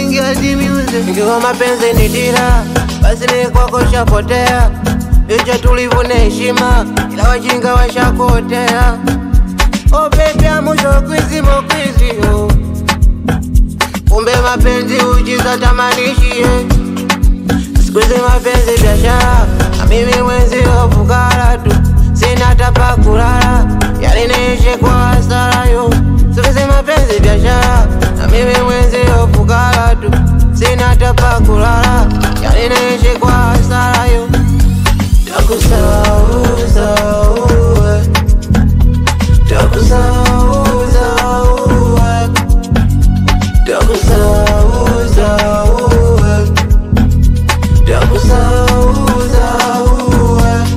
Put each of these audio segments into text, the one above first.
kuingia dimiuze. Ikiwa mapenzi ni dira, basi ni kwako shapotea. Licha tulivu na heshima, ila wajinga washakotea. Oh baby, amusho kwizi mokwizi oh. Kumbe mapenzi ujiza tamanishie Siku hizi mapenzi biashara, na mimi mwenzi fukara tu, sina hata pa kulala, yaliniishi kwa hasara yo. Siku hizi mapenzi biashara, na mimi mwenzi fukara tu, sina hata pa kulala, yaliniishi kwa hasara yo. Takusahau, sahau, eh. Takusahau, sahau, eh. Takusahau, sahau, eh. Takusahau, sahau, eh.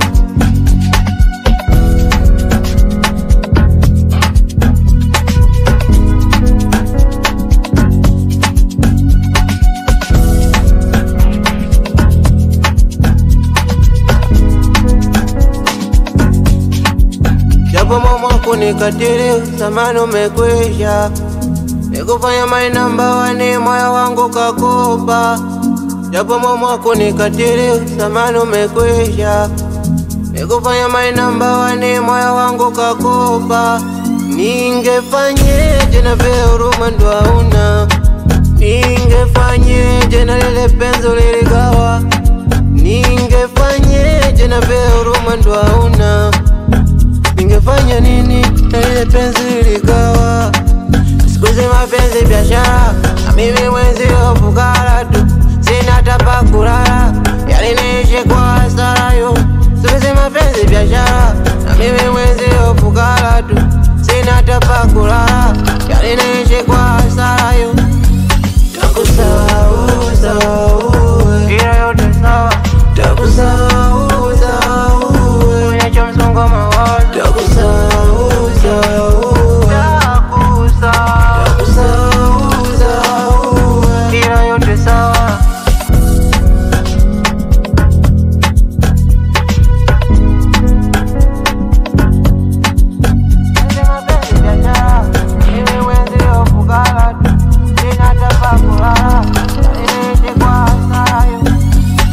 Japo mama kunikatili, zamani umekwisha, nikufanya my number one, moyo wangu kakopa. Japo mama kunikatili, zamani umekwisha, nikufanya my number one, moyo wangu kakopa. Ningefanyeje na vile huruma ndo hauna, ningefanyeje na lile penzi liligawa, ningefanyeje na vile huruma ndo hauna Ningefanya nini na ile penzi liligawa? Siku hizi mapenzi biashara, na mimi mwenzi fukara tu, sina hata pa kulala, yaliniishi kwa hasara yo. Siku hizi mapenzi biashara, na mimi mwenzi fukara tu, sina hata pa kulala,